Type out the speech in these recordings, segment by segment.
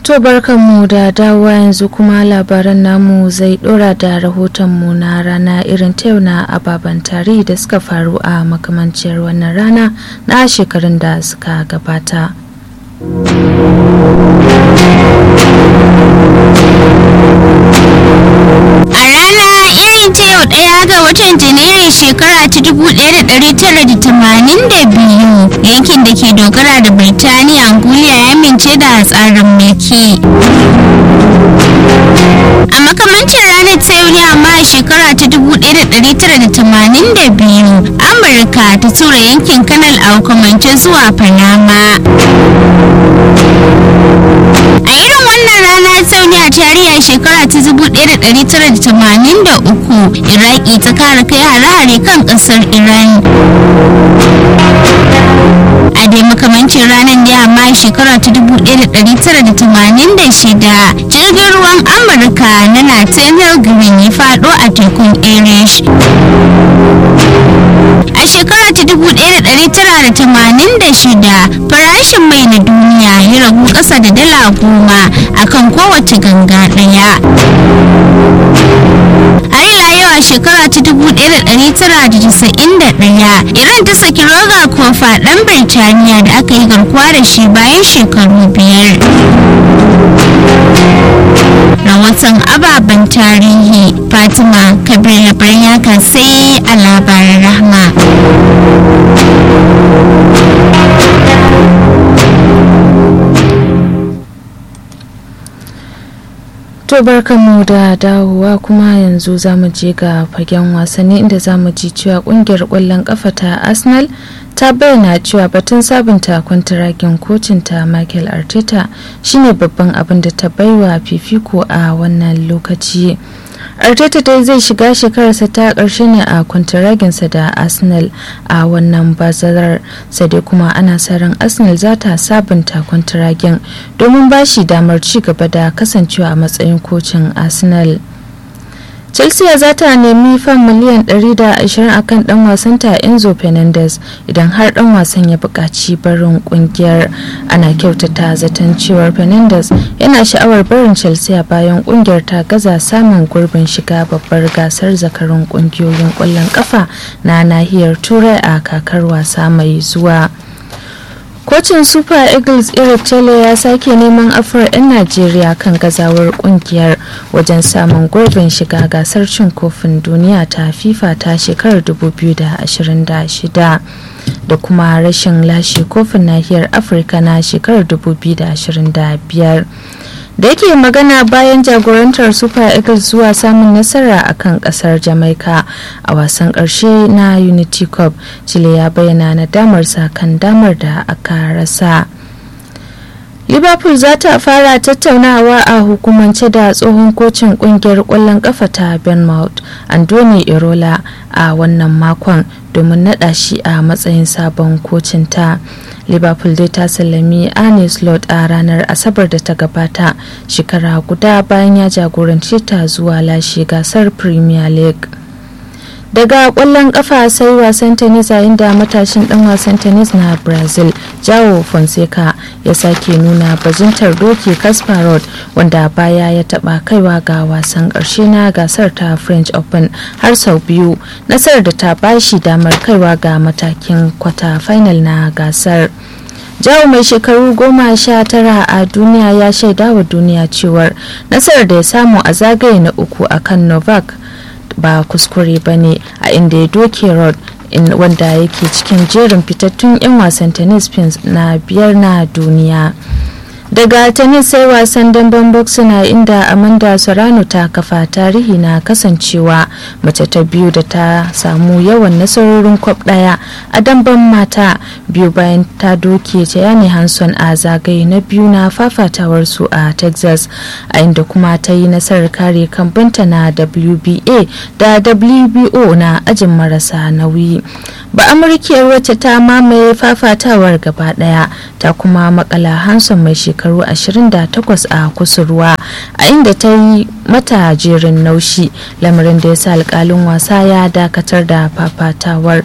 To barkanmu da dawowa yanzu kuma labaran namu zai dora da rahotonmu na rana irin ta yau na ababen tarihi da suka faru a makamanciyar wannan rana na shekarun da suka gabata. A rana irin ta yau ɗaya ga watan Janairun shekara ta 1982 yankin da ke dogara da Birtaniya Angulia ya amince da tsarin mulki. A makamancin ranar ta yau ne amma a shekara ta 1982 Amurka ta tura yankin Kanal a hukumance zuwa Panama. A irin wannan rana sau ne a tarihi a shekara ta 1983 Iraki ta kara kai hare-hare kan kasar Iran. A dai makamancin ranar ne amma a shekara ta 1986 jirgin ruwan Amurka na Nathaniel Green ya faɗo a tekun Irish. A shekara ta 1986 farashin mai na duniya ya ragu ƙasa da dala goma akan kowace ganga ɗaya. Har ila yau a shekara ta 1991 Iran ta saki Roger Kofa ɗan Birtaniya da aka yi garkuwa da shi bayan shekaru biyar. Rahoton ababen tarihi Fatima Kabir Labarin sai a labarin rahma. To barkanmu da dawowa kuma yanzu za mu je ga fagen wasanni inda za mu ji cewa kungiyar kwallon kafa ta Arsenal ta bayyana cewa batun sabunta kwantaragin kocinta Michael Arteta shine babban abin da ta baiwa fifiko a wannan lokaci. Arteta dai zai shiga shekararsa ta ƙarshe ne a kwantaraginsa da Arsenal a wannan bazarar sai dai kuma ana sa ran Arsenal za ta sabunta kwantaragin domin ba shi damar ci gaba da kasancewa a matsayin kocin Arsenal. chelsea za ta nemi fan miliyan 120 akan dan wasanta enzo fernandez idan har dan wasan ya buƙaci barin kungiyar ana kyautata zaton cewar fernandez yana sha'awar barin chelsea bayan kungiyar ta gaza samun gurbin shiga babbar gasar zakarun kungiyoyin ƙwallon kafa na nahiyar turai a kakar wasa mai zuwa kocin super eagles eric chele ya sake neman afuwar 'yan najeriya kan gazawar kungiyar wajen samun gurbin shiga gasar cin kofin duniya ta fifa ta shekarar 2026 da kuma rashin lashe kofin nahiyar afirka na shekarar 2025 da yake magana bayan jagorantar super eagles zuwa samun nasara a kan kasar jamaica a wasan karshe na unity cup chile ya bayyana nadamarsa kan damar da aka rasa liverpool za ta fara tattaunawa a hukumance da tsohon kocin kungiyar kwallon kafa ta bournemouth andoni irola a wannan makon domin nada shi a matsayin sabon kocin ta liverpool dai ta sallami arne slot a ranar asabar da ta gabata shekara guda bayan ya jagoranci ta zuwa lashe gasar premier league daga kwallon kafa sai wasan tennis yayin da matashin dan wasan tennis na brazil jawo fonseca ya sake nuna bajintar doki kasparov wanda baya ya taba kaiwa ga wasan karshe na gasar ta french open har sau biyu nasarar da ta bashi damar kaiwa ga matakin kwata final na gasar jawo mai shekaru goma sha tara a duniya ya shaida wa duniya cewar nasarar da ya samu a zagaye na uku akan novak ba kuskure ba ne a inda ya doke rod wanda yake cikin jerin fitattun 'yan wasan tennis pins na biyar na duniya daga tennis sai wasan damben boxing inda amanda serrano ta kafa tarihi na kasancewa mace ta biyu da ta samu yawan nasarorin kwab daya a damben mata biyu bayan ta doke yani hanson a zagaye na biyu na fafatawar su a texas a inda kuma ta yi nasarar kare kambanta na wba da wbo na ajin marasa nauyi ba amurkiyar wacce ta mamaye fafatawar gaba daya ta kuma makala hanson mai shekaru 28 a kusurwa a inda ta yi mata jerin naushi lamarin da ya sa alkalin wasa ya dakatar da fafatawar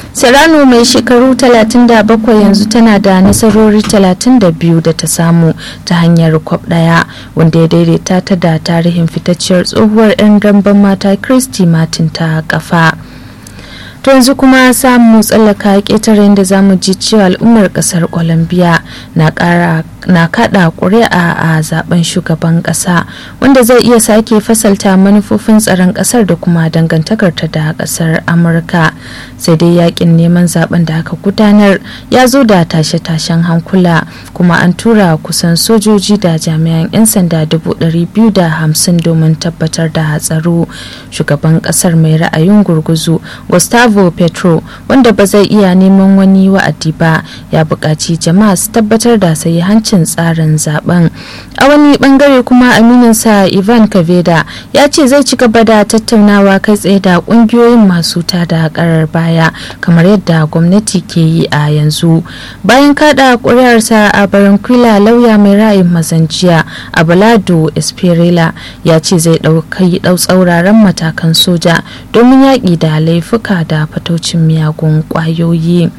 serrano mai shekaru 37 yanzu tana da nasarori 32 da ta samu ta hanyar kwab daya wanda ya daidaita ta da tarihin fitacciyar tsohuwar 'yan damben mata christy martin ta kafa to yanzu kuma samu tsallaka ƙetare da za mu ji cewa al'ummar ƙasar colombia na kada ƙuri'a a zaben shugaban ƙasa wanda zai iya sake fasalta manufofin tsaron ƙasar da kuma dangantakarta da ƙasar amurka sai dai yakin neman zaben da aka gudanar ya zo da tashe-tashen hankula kuma an tura kusan sojoji da jami'an 'yan sanda hamsin domin tabbatar da tsaro shugaban ƙasar mai ra'ayin gurguzu gustavo Gustavo Petro wanda ba zai iya neman wani wa'adi ba ya buƙaci jama'a su tabbatar da hancin tsarin zaben. A wani bangare kuma amininsa Ivan Kaveda ya ce zai ci gaba da tattaunawa kai tsaye da ƙungiyoyin masu tada karar baya kamar yadda gwamnati ke yi a yanzu. Bayan kada ƙuri'arsa a Baranquilla lauya mai ra'ayin mazanjiya Abalado Esperela ya ce zai ɗaukai ɗau tsauraran matakan soja domin yaƙi da laifuka da fataucin miyagun kwayoyi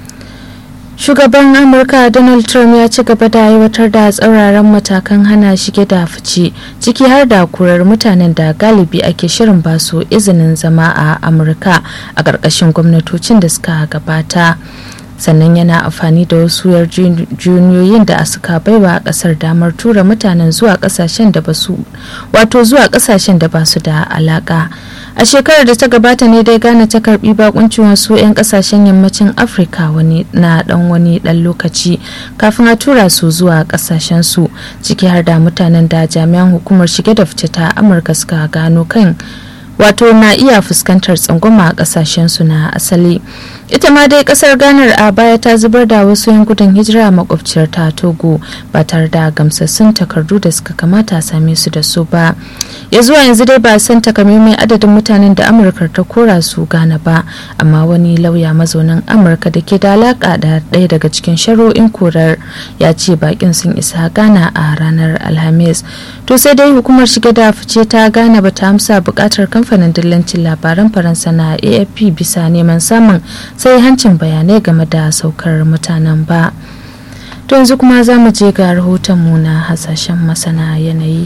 shugaban amurka donald trump ya ci gaba da aiwatar da tsauraran matakan hana shige da fice ciki har da kurar mutanen da galibi ake shirin basu izinin zama a amurka a ƙarƙashin gwamnatocin da suka gabata sannan yana amfani da wasu yarjejeniyoyin da suka baiwa kasar damar tura mutanen zuwa kasashen da basu wato zuwa kasashen da basu da alaka a shekarar da ta gabata ne dai ghana ta karbi bakuncin wasu 'yan kasashen yammacin afirka wani na dan wani dan lokaci kafin a tura su zuwa kasashen su ciki har da mutanen da jami'an hukumar shige da fice ta amurka suka gano kan wato na iya fuskantar tsangwama a kasashen su na asali ita ma dai kasar ganar a baya ta zubar da wasu yan gudun hijira a makwabciyar ta togo ba tare da gamsassun takardu da suka kamata a same su da su ba ya zuwa yanzu dai ba san takamaiman adadin mutanen da amurka ta kora su gana ba amma wani lauya mazaunin amurka da ke da alaka da ɗaya daga cikin shari'o'in korar ya ce bakin sun isa gana a ranar alhamis to sai dai hukumar shige da fice ta gana ba ta amsa bukatar kamfanin dillancin labaran faransa na afp bisa neman samun sai hancin bayanai game da saukar mutanen ba to yanzu kuma za mu je ga rahotonmu na hasashen masana yanayi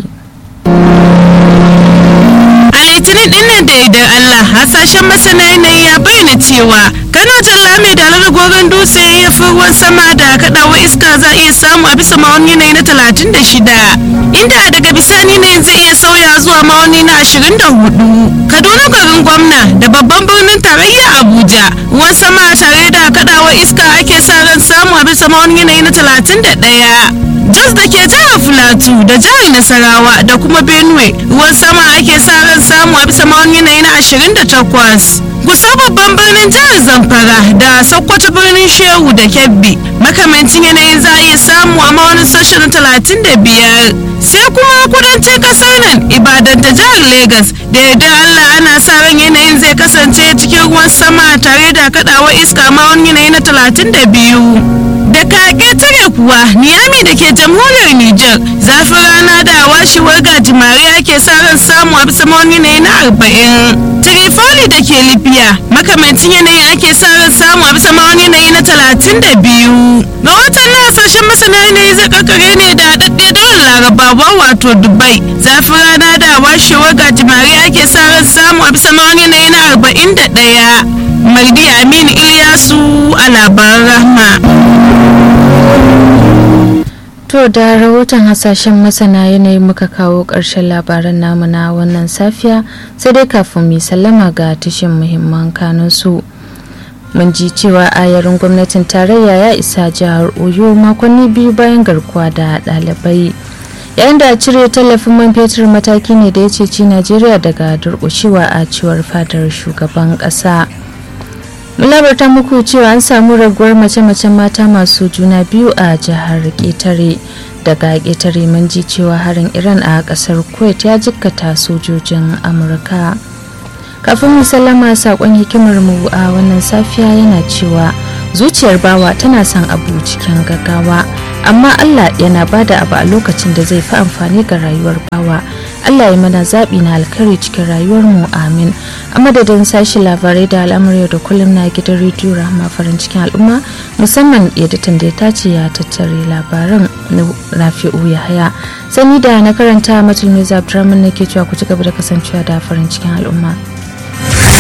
a litinin dinnan da idan allah hasashen masana yanayi ya bayyana cewa kano talla mai dalar gogon dutse ya fi ruwan sama da kadawa iska za a iya samu a bisa ma'auni yanayi na 36 inda daga bisani ne zai iya sauya zuwa ma'auni na 24 kaduna garin gwamna da babban birnin tarayya abuja ruwan sama tare da kadawa iska ake sa ran samu a bisa ma'auni yanayi na 31 jos da ke jihar filatu da jihar nasarawa da kuma benue ruwan sama ake sa ran samu a bisa ma'auni yanayi na 28 kusa babban birnin jihar zamfara da sokoto birnin shehu da kebbi makamancin yanayin za a iya samu a ma'aunin sashen 35 sai kuma kudancin kasar nan ibadan da jihar lagos da yadda allah ana sa ran yanayin zai kasance cikin ruwan sama tare da kadawar iska ma'aunin yanayi na 32 da kake tare kuwa niyami da ke jamhuriyar niger zafin rana da washewar gajimare ake sa ran samu a bisa ma'aunin yanayi na 40 trifoli da ke libya makamancin yanayi ake sa ran samu a bisa ma'aunin yanayi na 32 ga watan na hasashen masana yanayi zai kakare ne da haɗaɗɗe daular larabawa wato dubai zafin rana da washewar gajimare ake sa ran samu a bisa ma'aunin yanayi na 41 Maldi Aminu Ilyasu a labaran rahma. To da rahoton hasashen masana yanayi muka kawo ƙarshen labaran namu na wannan safiya sai dai kafin mu sallama ga tashin muhimman kanunsu. Mun ji cewa ayarin gwamnatin tarayya ya isa jihar Oyo makonni biyu bayan garkuwa da ɗalibai. yayin da cire tallafin man fetur mataki ne da ya ceci Najeriya daga durƙushewa a cewar fadar shugaban ƙasa. mun labarta muku cewa an samu raguwar mace-macen mata masu juna biyu a jihar ƙetare daga ƙetare mun ji cewa harin iran a ƙasar kuwait ya jikkata sojojin amurka kafin mu sallama saƙon hikimar mu a wannan safiya yana cewa zuciyar bawa tana son abu cikin gaggawa amma allah yana bada abu a lokacin da zai fi amfani ga rayuwar bawa allah ya mana zaɓi na alkhairi cikin rayuwarmu amin a madadin sashi labarai da al'amuri da kullum na gidan rediyo rahama farin cikin al'umma musamman editan da ya tace ya tattare labaran rafi'u ya haya sani da na karanta matul mai zabdraman ne ke cewa ku ci gaba da kasancewa da farin cikin al'umma